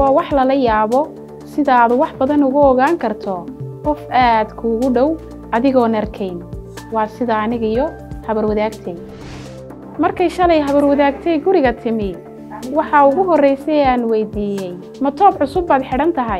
waa wax lala yaabo sida aad wax badan uga ogaan karto qof aad kuugu dhow adigoon arkayn waa sida anigiyo habarwadaagtay markay shalay habarwadaagtay guriga timi waxaa ugu horraysay ee aan weydiiyey ma toob cusub baad xidhan tahay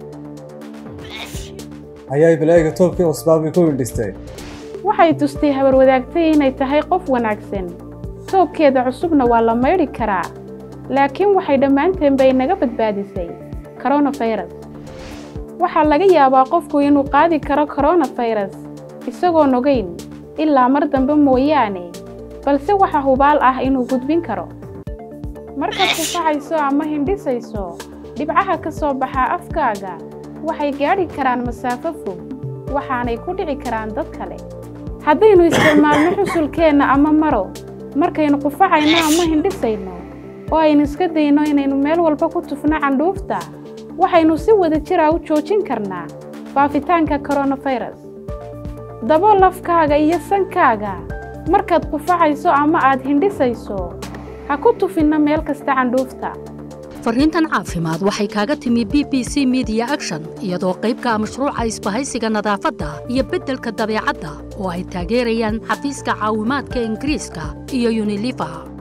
hayay balaaga toobkii cusbaabay ku windhistay waxay tustay habarwadaagtay inay tahay qof wanaagsan toobkeeda cusubna waa la maydhi karaa laakiin waxay dhammaanteen bay naga badbaadisay koronafayras waxaa laga yaabaa qofku inuu qaadi karo koronafayras isagoon ogayn ilaa mar dambe mooyaane balse waxa hubaal ah inuu gudbin karo markaad kufacayso ama hindhisayso dhibcaha ka soo baxa afkaaga waxay gaadhi karaan masaafo fog waxaanay ku dhici karaan dad kale haddaynu isticmaalno xusulkeenna ama maro markaynu qufacayno ama hindhisayno oo aynu iska dayno inaynu meel walba ku tufno candhuufta waxaynu si wada jira u joojin karnaa faafitaanka koronafayras dabool afkaaga iyo sankaaga markaad qufacayso ama aad hindhisayso ha ku tufinno meel kasta candhuufta fariintan caafimaad waxay kaaga timi b b c midiya action iyadoo qaybka mashruuca isbahaysiga nadaafadda iyo beddelka dabeecadda oo ay taageerayaan xafiiska caawimaadka ingiriiska iyo yunilifa